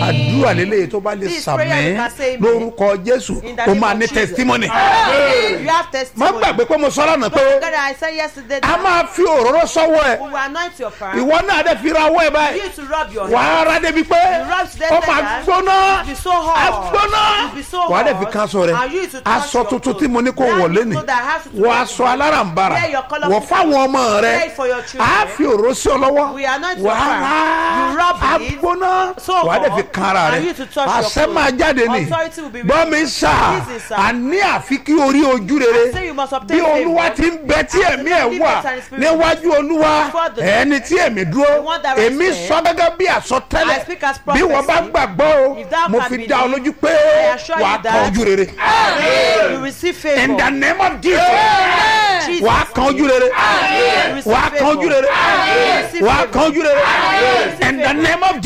àdúrà lélẹ́yìí tó bá lè This prayer sàmì you can say amen. lórúkọ jésù In the ó name máa of ní Jesus. testimony. You have má testimony. gbàgbé pé mo sọ lánàá Don't pé forget that I said yesterday a that máa fi òróró sọ́wọ́ ẹ̀ we will anoint your palm. ìwọ náà dẹ̀ fi ra ọwọ́ ẹ̀ You báyìí need to rub your wà hand. á rà débi pé You rub to them ó like máa that. gbóná It will be so hot. á gbóná It will be so wà á dẹ̀ hot. fi kan aṣọ rẹ̀ And you need to touch aṣọ your tuntun clothes. tí mo ní kó That wọ̀ new lẹ́nìí clothes that has to wọ wear aṣọ today. alárànbarà Wear your colourful wọ fáwọn ọmọ Wear rẹ it for your children. á fi òróró sí ọ lọ́wọ́ We anoint wà your á palm. rà You rub á it. gbóná So wà á dẹ̀ hot. fi kan ara And rẹ̀ you to touch your àṣẹ clothes. máa jáde ní Authority will be gbọ́ mi released. sà Listen, sir. àní àfi kí orí ojú rere I say you must bí obtain olúwa favour. ti ń bẹ tí As ẹ̀mí the ẹ̀ Lord wà lives and spirit níwájú olúwa before the ẹni tí ẹ̀mí The dúró one that èmi rests sọ gẹ́gẹ́ bí àsọtẹ́lẹ̀ I speak as bí wọ́n bá prophecy. gbàgbọ́ o If thou mo can fi believe, dá ọ lójú pé I assure you wà á kan that- ojú rere You receive favor. in the name of Jesus Jesus. wà á kan ojú rere You receive wà á kan ojú rere You receive wà á favor. kan ojú rere in the name of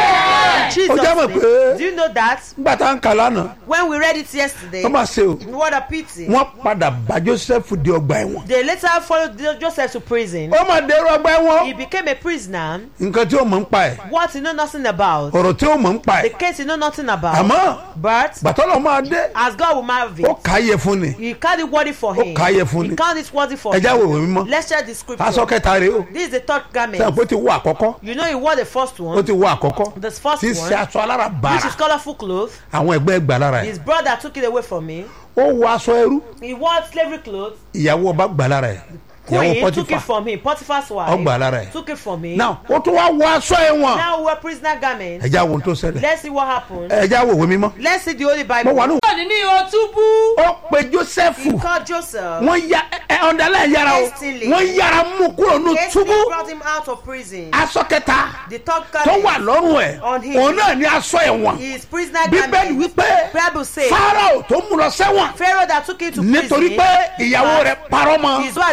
Jesus Jesus. ó jẹ́ mọ̀ name. pé- Do you know that nígbà tá à ń kà lánàá when we read it yesterday, wọ́n máa ṣe o what a pity. wọ́n padà bá Joseph di ọgbà ẹ̀wọ̀n They later followed Joseph to prison. ó máa dèrò ọgbà ẹ̀wọ̀n He became a prisoner. nǹkan tí ó mọ̀ ń pa ẹ̀ What he know nothing about. ọ̀rọ̀ tí ó mọ̀ ń pa The ẹ̀ case he know nothing about. àmọ́ But gbàtọ́lọ̀ máa dé as God will marry ó it, kà á yẹ fún ni he count it worthy for him. kà á yẹ fún ni. He count it worthy for ẹja him. wo ìwé mímọ́ Let's share the scripture. aṣọ kẹta rèé o This is the third garment. sẹ́yìn pé ó ti wọ àkọ́kọ́ You know he wore the first ó one, ti wọ àkọ́kọ́ the first tí í one, ṣe aṣọ alára which bàrà is colorful clothes. àwọn ẹgbẹ́ gbà lára ẹ̀ His brother took it away from me. ó wọ aṣọ ẹrú He wore slavery clothes. ìyàwó ọba gbà lára ẹ̀ ìyàwó Queen took it pọtífà from him. Potiphar's wife Ó gbà lára ẹ̀. took it from him. náà ó tún wá wọ aṣọ ẹ̀wọ̀n Now we wear prisoner garments. ẹja wo ohun tó ṣẹlẹ̀ Let's see what happened. ẹja wo ìwé mímọ́ Let's see the Holy mo Bible. wà ní ní ní ihò túbú. ó pe Jósẹ́fù He called Joseph. wọ́n ya ẹ ọ̀ndàlẹ̀ yára o Hastily. wọ́n yára mú kúrò ní Hastily túbú brought him out of prison. aṣọ kẹta The third tó wà garment lọ́rùn ẹ̀ On him. òun náà ní aṣọ ẹ̀wọ̀n is prisoner bíbélì garment. wípé Bible says Fáráò tó mú lọ sẹ́wọ̀n Pharaoh that took him to nítorí prison. pé ìyàwó rẹ̀ parọ́ mọ́ His wife